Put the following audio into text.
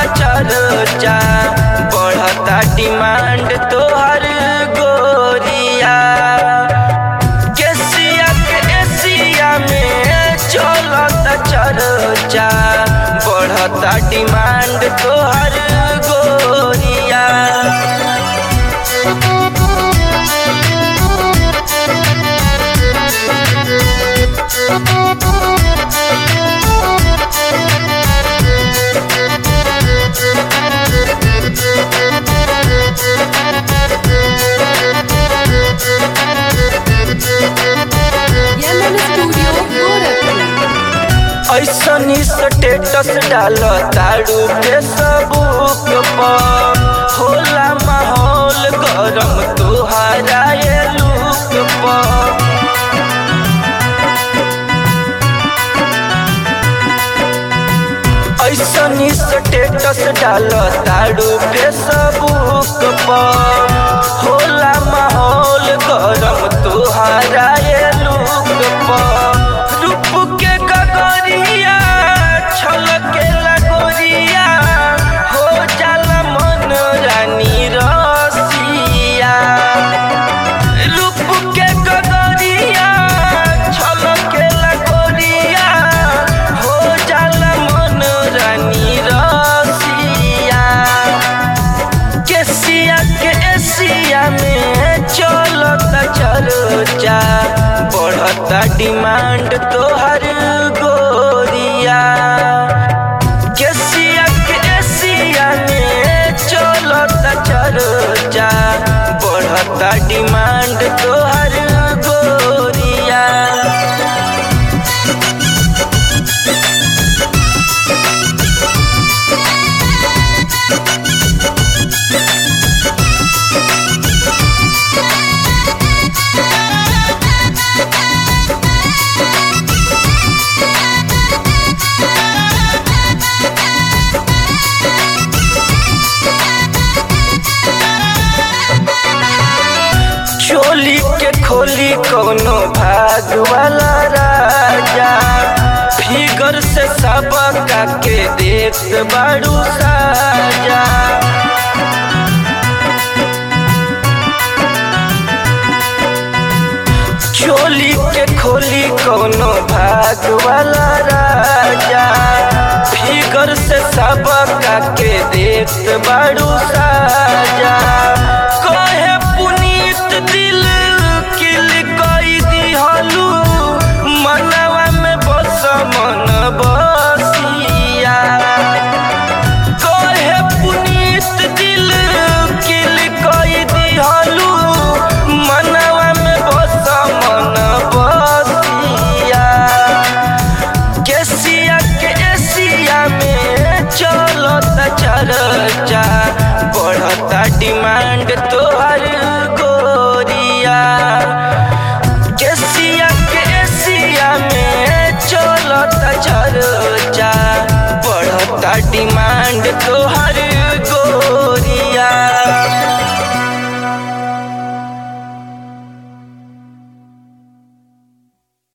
चर्चा बढ़ता डिमांड तोहर गोरिया केसिया के एशिया में चलता चर्चा बढ़ता डिमांड तोहर गोरिया Yemen Studio Gorakhpur. ऐसनी स्टेटस डाल तारू फेसबुक पर होला माहौल गरम तुहारा ये लुक पर ऐसनी स्टेटस डाल तारू फेसबुक पर होला माहौल गरम तुहारा ये लुक पर रूप के गगरिया छलके लगोरिया हो जाला मन रानी रसिया रूप के गगरिया छलके लगोरिया हो जाला मन रानी रसिया केसिया के एशिया में चलता चर्चा बढ़ता डिमांड तोहर गोरिया केसिया के एशिया में चलता चर्चा बढ़ता डिमांड तोहर गोरिया चोली के खोली कोनो भाग वाला राजा फिगर से सबका के देख बाड़ू साजा चोली के खोली कोनो भाग वाला राजा फिगर से सबका के देख बाड़ू